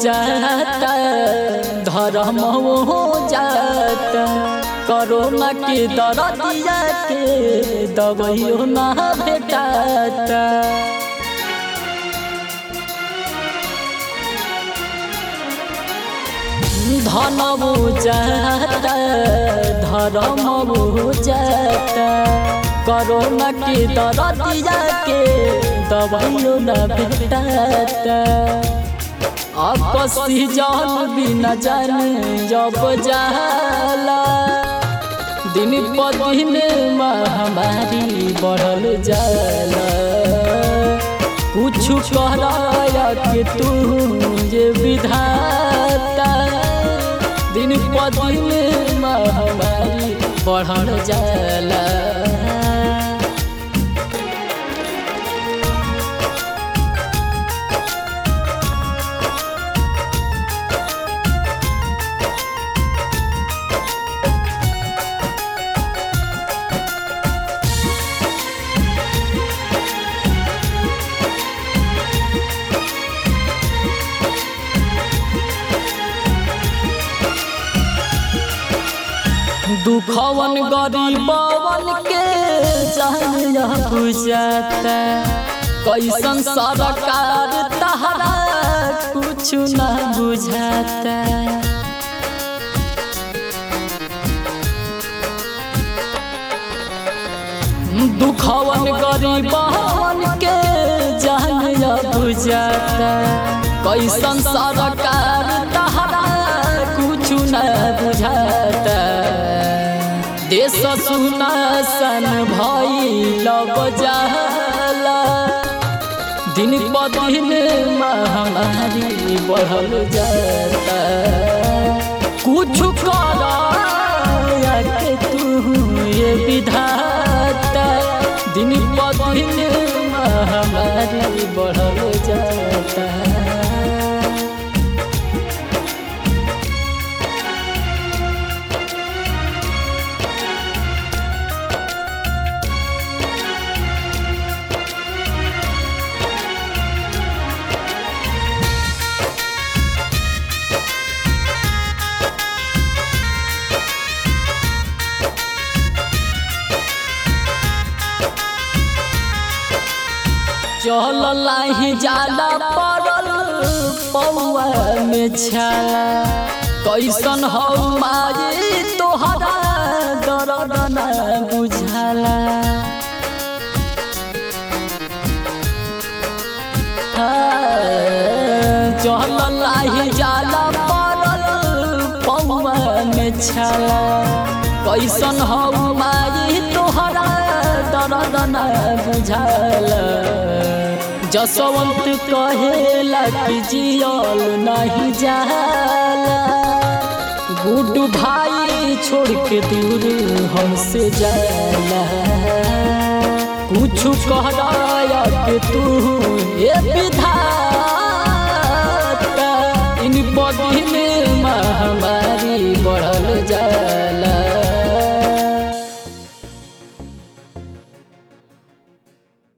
जाता धर्म हो जाता कोरोना के दरदिया के दवाइयो ना भेटाता धन जाता धर्म जाता कोरोना के दरदिया के दवाइयो न भेटाता आपसी जान भी न जाने जब जाला दिन पर दिन महामारी बढ़ल जाला कुछ कहराया के तू जे विधाता दिन पर दिन महामारी बढ़ल जाला दुखवन गरीबवन के जानिया बुझाता कैसन सरकार तहरा कुछ न बुझाता दुखवन गरीबवन के जानिया बुझाता कैसन सरकार तहरा कुछ न बुझाता देश सुना सन भइल बजाला दिन ब दिन महामारी बढ़ल जाता कुछ कर के तू ये विधाता दिन ब दिन महामारी बढ़ल जाता चल लाही जाला पड़ल पौआ में छाला कैसन हो मारी तोहरा दर्द न बुझाला चल लाही जाला पड़ल पौआ में छाला कैसन हो मारी तोहरा दर्द न बुझाला जसवंत कहेला कि जियल नहीं जाला गुड्डू भाई छोड़ के दूर हमसे जाला कुछ कह रहा कि तू ये विधाता इन बदिन